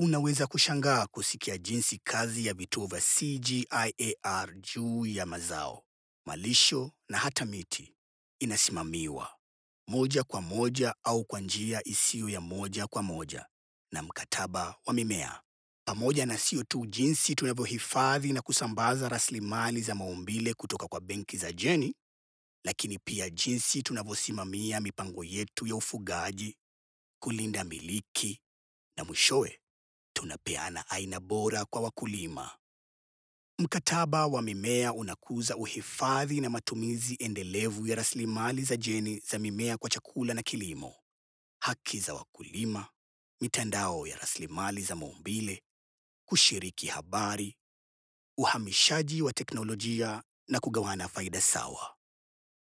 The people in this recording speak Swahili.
Unaweza kushangaa kusikia jinsi kazi ya vituo vya CGIAR juu ya mazao, malisho na hata miti inasimamiwa moja kwa moja au kwa njia isiyo ya moja kwa moja na mkataba wa mimea, pamoja na sio tu jinsi tunavyohifadhi na kusambaza rasilimali za maumbile kutoka kwa benki za jeni, lakini pia jinsi tunavyosimamia mipango yetu ya ufugaji, kulinda miliki na mwishowe tunapeana aina bora kwa wakulima. Mkataba wa mimea unakuza uhifadhi na matumizi endelevu ya rasilimali za jeni za mimea kwa chakula na kilimo, haki za wakulima, mitandao ya rasilimali za maumbile, kushiriki habari, uhamishaji wa teknolojia na kugawana faida sawa.